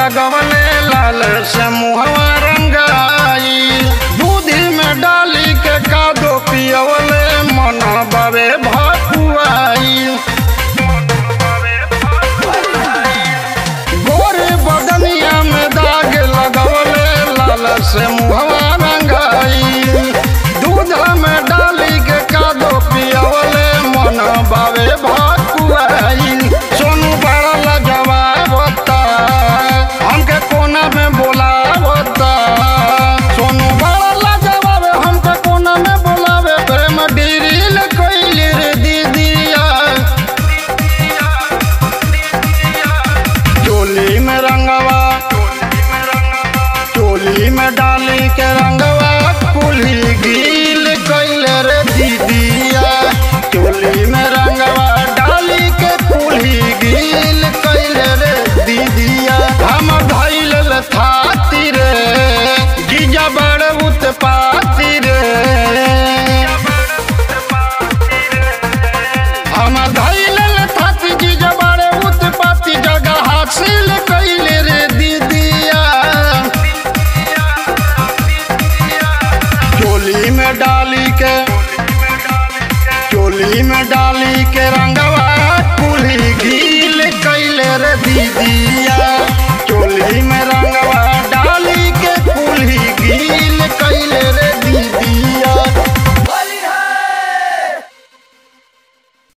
लगवले लाल से मुहवा रंगाई दूधी में डाली के कादो पियवले मन बाबे भकुआई गोरे बदनिया में दाग लगवले लाल से मुहवा रंगाई दूध में डाली के कादो पियवले मन बाबे भकुआई सोनू बड़ा लजवाबता हमके कोना में बोलावता सोनू बड़ा लजवाबे हमके कोना में बोलावे प्रेम डिरिल कइली रे दीदिया चोली में रंगवा चोली में डाली के रंगवा कुली गील कैले रे दीदिया चोली में रंगवा डाली के कुली गील कैले रे दीदिया हम धैल थाती रे जीजा बड़ उत्पाती रे हम धैल थाती जीजा बड़ उत्पाती जगह हासिल कैले रे दीदिया चोली में डाली के चोली में डाली के रंगवा कुली गील कैले रे दीदिया